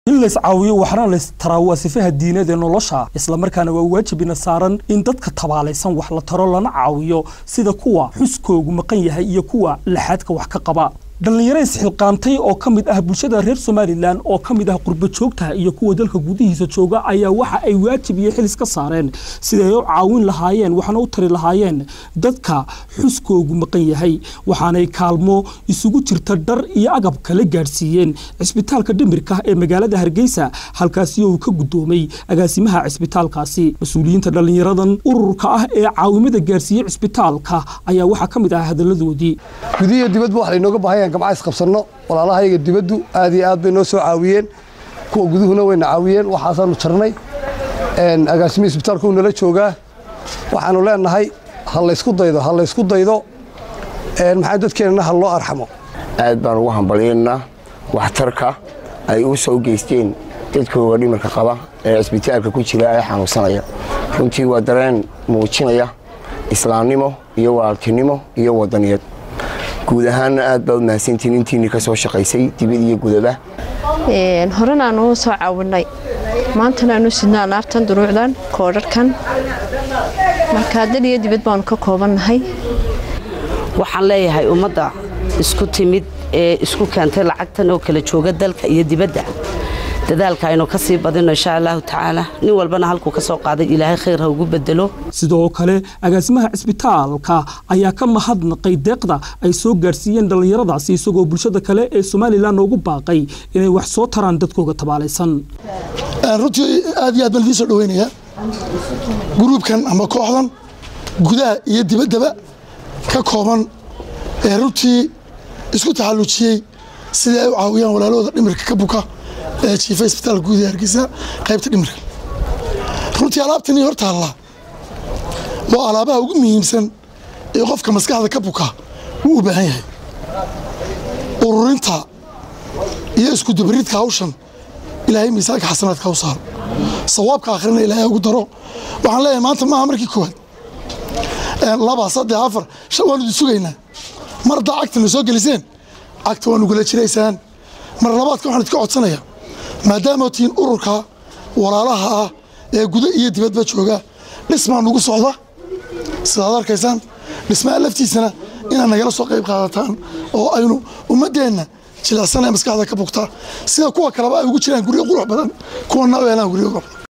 in lays caawiyo waxna lays taraa waa sifaha diineed ee nolosha islamarkaana waa waajibina saaran in dadka tabaalaysan wax la taro lana caawiyo sida kuwa xuskoogu maqan yahay iyo kuwa laxaadka wax ka qaba dhallinyaro isxilqaantay oo ka mid ah bulshada reer somalilan oo ka mid ah qurbo joogta iyo kuwa dalka gudihiisa jooga ayaa waxa ay waajib iyo xilis ka saareen siday u caawin lahaayeen waxna u tari lahaayeen dadka xuskoogu maqan yahay waxaanay kaalmo isugu jirta dhar iyo agab kala gaadhsiiyeen cisbitaalka dhimirka ee magaalada hargeysa halkaasi uu ka guddoomay agaasimaha cisbitaalkaasi mas-uuliyiinta dhallinyaradan ururka ah ee caawimada gaarsiiyey cisbitaalka ayaa waxaa ka mid ah hadalladoodii gudihiyo dibadba wax laynooga baahanya gamca isqabsanno walaalahayaga dibaddu aad iyo aad bay noo soo caawiyeen kuwa guduhuna wayna caawiyeen waxaasaanu jarnay agaasimihii isbitaalka uu nala joogaa waxaanu leenahay ha laysku daydo ha laysku daydo maxaa dadkeennana ha loo arxamo aad baan ugu hambalyaynaa waxtarka ay u soo geysteen dadkooga dhimirka qaba ee cisbitaalka ku jira ee xanuunsanaya runtii waa dareen muujinaya islaamnimo iyo walaaltinimo iyo wadaniyad guud ahaanna aad baa u mahadsantiin intiinii ka soo shaqaysay dibad iyo gudaba horena aanu soo caawinay maantana aanu sidnaa alaabtan duruucdan koodharhkan marka dal iyo dibad baanu ka koobannahay waxaan leeyahay ummadda isku timid ee isku keentay lacagtan oo kala jooga dalka iyo dibadda dadaalka aynu ka sii badino insha allahu tacaala nin walbana halkuu ka soo qaaday ilaahay khayr ha ugu bedelo sidoo kale agaasimaha cisbitaalka ayaa ka mahadnaqay deeqda ay soo gaadhsiiyeen dhallinyaradaasi isagoo bulshada kale ee somalilan ugu baaqay inay wax soo taraan dadkooga tabaalaysan runtii aad iyo aad baan idiin soo dhaweynayaa gruubkan ama kooxdan gudaha iyo dibaddaba ka kooban ee runtii isku taxallujiyey sidii ay u caawiyaan walaalahooda dhimirka ka buka ee jiifa isbitaalka guud ee hargeysa qaybta dhimirka runtii alaabtanii hor taallaa waa alaabaha ugu muhiimsan ee qofka maskaxda ka buka wuu u baahan yahay ururinta iyo iskudubaridka hawshan ilaahay miisaanka xasanaadka u saaro sawaabka akhrina ilaahay ugu daro waxaan leeyahay maanta maaha markii koowaad laba saddex afar shan waanu idin sugaynaa mar haddaa cagtana soo geliseen cagta waa nugula jiraysaan mar labaadka waxaan idinka codsanayaa maadaama tihiin ururka walaalaha ah ee guda iyo dibadba jooga dhismaa nugu socda sidaad arkaysaan dhismaha laftiisana inaad nagala soo qayb qaadataan oo aynu ummaddeenna jilicsan ee maskaxda ka bugtaa sida kuwa kaleba ay ugu jiraan guryo qurux badan kuwana u helaan guryo qurux badan